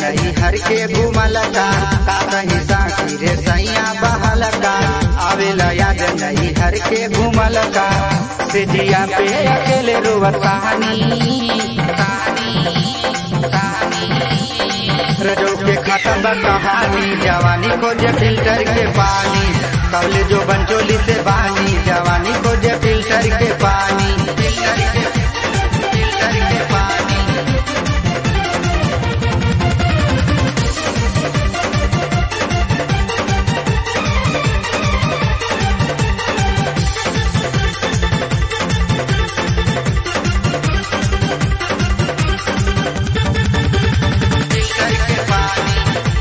नई हर के घूमल का का कहीं साकी रे सैया बहल का आवेला याद नई हर के घूमल का सिजिया पे अकेले रोवत कहानी रजो के खत्म कहानी जवानी खोजे फिल्टर के पानी कवले जो बंचोली से बानी जवानी खोजे फिल्टर के पानी फिल्टर के फिल्टर के पानी फिल्टर के पानी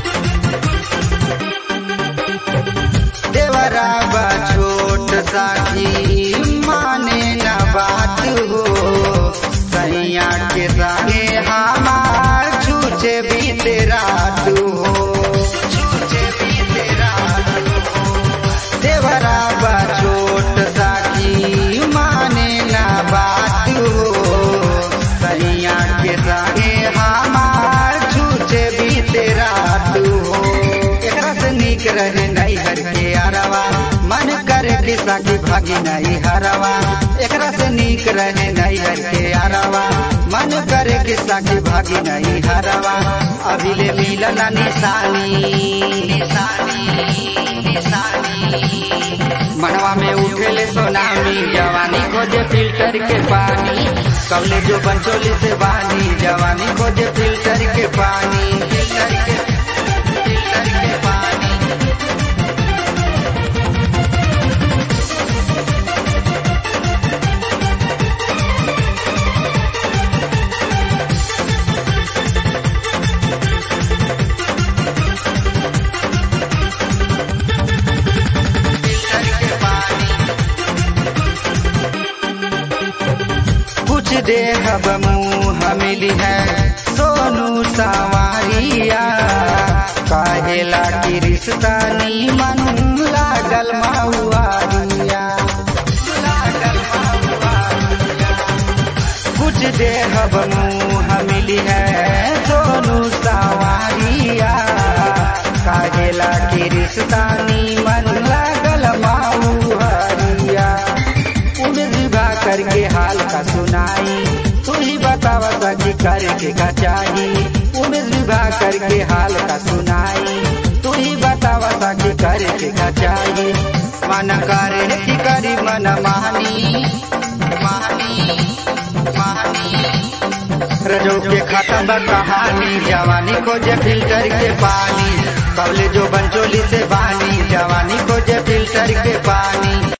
देवरा बा छोट साथी माने न बात हो सैया के संगे हमार छूचे बीते रात हो छूचे बीते रात हो देवरा बा छोट साथी माने न बात हो सैया के संगे हमार छूचे बीते रात हो एकरा से नीक रहे नहीं हर के अरवा मन करे किसा की भागी नहीं हरवा एकरा से नीक रहे नहीं हर के अरवा मन करे किसा की भागी नहीं हरवा अभी ले मिलन निशानी निशानी निशानी मनवा में उठेले सोनामी जवानी खोजे फिल्टर के पानी कवले जो बंचोली से बानी जवानी खोजे फिल्टर के पानी फिल्टर के फिल्टर के पानी फिल्टर के पानी कुछ देहब मुँह मिली है सोनू सवारिया कहेला की रिश्ता नीमन लागल महुआरिया लागल महुआरिया कुछ देहब मुँह मिली है सोनू सवारिया काहेला की रिश्ता नीमन लागल महुआरिया उम्र विवाह करके हाल का सुनाई तू ही बतावा सकी करके का चाही उम्र विवाह करके हाल का सुनाई तू ही बतावा सकी करके का चाही मन करे की करी मन मानी मानी मानी रजो के खत्म कहानी जवानी खोजे फिल्टर के पानी कवले जो बंचोली से बानी जवानी खोजे फिल्टर के पानी